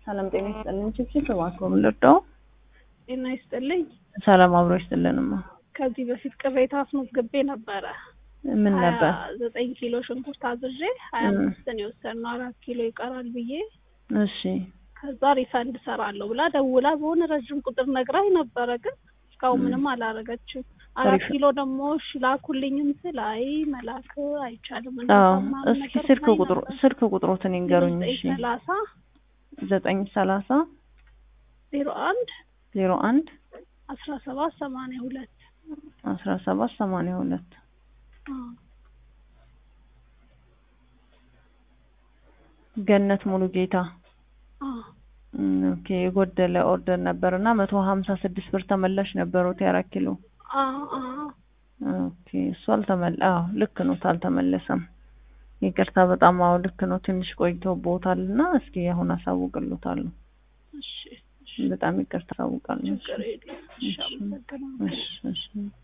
ሰላም ጤና ይስጥልን። ችብችብ እባክዎ ምን ልርዳው? ጤና ይስጥልኝ። ሰላም አብሮ ይስጥልንማ። ከዚህ በፊት ቅሬታ አስመዝግቤ ነበረ። ምን ነበር? ሀያ ዘጠኝ ኪሎ ሽንኩርት አዝዤ ሀያ እም። አምስትን የወሰድነው አራት ኪሎ ይቀራል ብዬ እሺ ከዛ ሪፈንድ እሰራለሁ ብላ ደውላ በሆነ ረዥም ቁጥር ነግራኝ ነበረ፣ ግን እስካሁን እም። ምንም አላረገችም። አራት ሪፈ- ኪሎ ደግሞ እሺ ላኩልኝም ስል አይ መላክ አይቻልም አዎ እንደዛ ምናምን እስኪ ነገር ስልክ ብላኝ ቁጥሩ ነበር። ስልክ ቁጥሮትን ይንገሩኝ። ዘጠኝ እሺ ሰላሳ ዘጠኝ ሰላሳ ዜሮ አንድ ዜሮ አንድ አስራ ሰባት ሰማንያ ሁለት አስራ ሰባት ሰማንያ ሁለት ገነት ሙሉ ጌታ እም፣ ኦኬ የጎደለ ኦርደር ነበር እና መቶ ሀምሳ ስድስት ብር ተመላሽ ነበሩት የአራት ኪሎ ኦኬ እሱ አልተመለ አዎ ልክ ነው አልተመለሰም ይቅርታ በጣም አዎ ልክ ነው ትንሽ ቆይቶብዎታል እና እስኪ አሁን አሳውቅልዎታለሁ እሺ በጣም ይቅርታ አሳውቃለሁ ችግር የለም እሺ አመሰግናለሁ እሺ እሺ